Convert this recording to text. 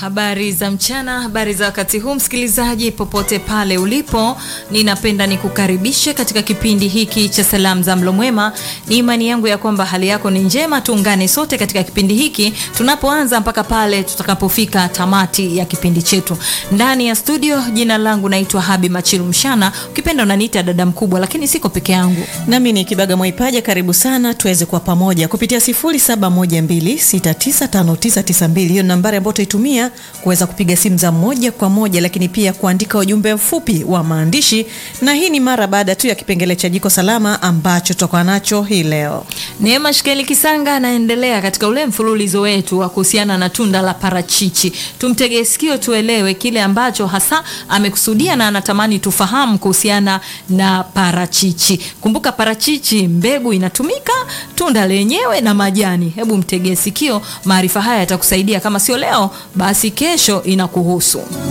Habari za mchana, habari za wakati huu, msikilizaji popote pale ulipo, ninapenda nikukaribishe katika kipindi hiki cha salamu za mlo mwema. Ni imani yangu ya kwamba hali yako ni njema. Tuungane sote katika kipindi hiki tunapoanza mpaka pale tutakapofika tamati ya kipindi chetu. Ndani ya studio, jina langu naitwa Habi Machilu Mshana, ukipenda unaniita dada mkubwa, lakini siko peke yangu. Nami ni Kibaga Mwaipaja, karibu sana tuweze kuwa pamoja kupitia 0712695992 hiyo nambari ambayo utaitumia kuweza kupiga simu za moja kwa moja, lakini pia kuandika ujumbe mfupi wa maandishi, na hii ni mara baada tu ya kipengele cha jiko salama ambacho tutakuwa nacho hii leo. Neema Shikeli Kisanga anaendelea katika ule mfululizo wetu wa kuhusiana na tunda la parachichi. Tumtegee sikio tuelewe kile ambacho hasa amekusudia na anatamani tufahamu kuhusiana na parachichi. Kumbuka parachichi mbegu inatumika, tunda lenyewe na majani. Hebu mtegee sikio, maarifa haya yatakusaidia, kama sio leo basi kesho inakuhusu.